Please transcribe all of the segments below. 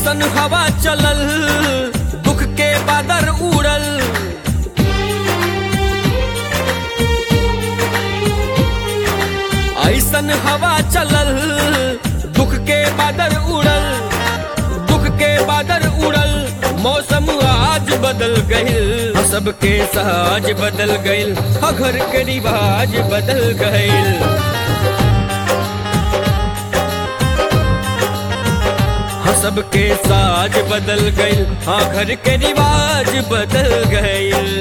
ऐसन हवा चलल दुख के बादर उड़ल ऐसन हवा चलल दुख के बादर उड़ल दुख के बादर उड़ल मौसम आज बदल गइल सबके सहज बदल गइल घर के रिवाज बदल गइल हाँ सबके साज बदल गइल हाँ घर के रिवाज बदल गइल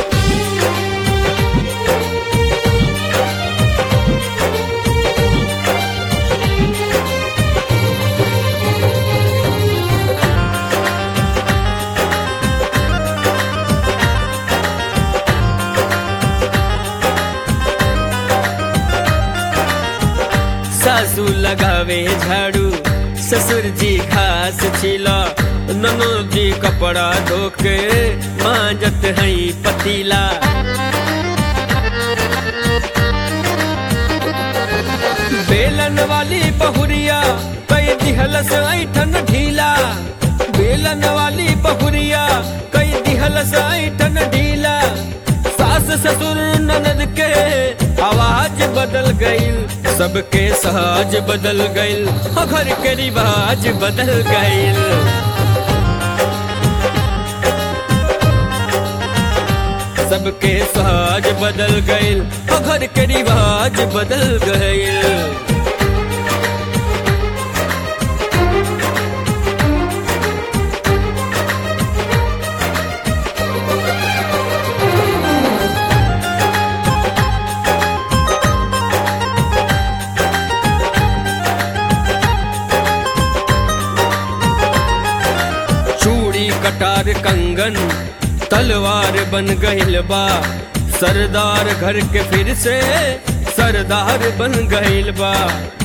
सासू लगावे झाड़ू ससुर जी घास छिला ननद जी कपड़ा धोके मांजत हई पतीला बेलन वाली बहुरिया कई दिहलस ऐठन ढीला बेलन वाली बहुरिया कई दिहलस ऐठन ढीला सास ससुर ननद के आवाज बदल गइल सबके सहज बदल गइल घर के रिवाज बदल गइल सबके सहज बदल गइल घर के रिवाज बदल गइल चूड़ी कटार कंगन तलवार बन गइल बा सरदार घर के फिर से सरदार बन गइल बा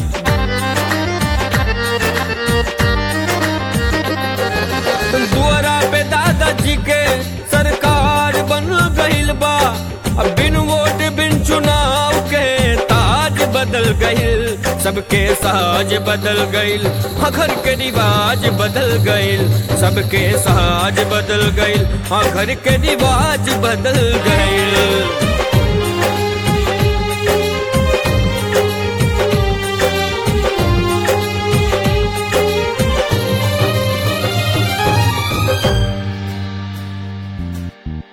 दुआरा पे दादाजी के सरकार बन गइल बा अब बिन वोट बिन चुनाव के ताज बदल गइल सबके साज बदल गइल हाँ घर के रिवाज बदल गइल सबके साज बदल गइल हाँ घर के रिवाज बदल गइल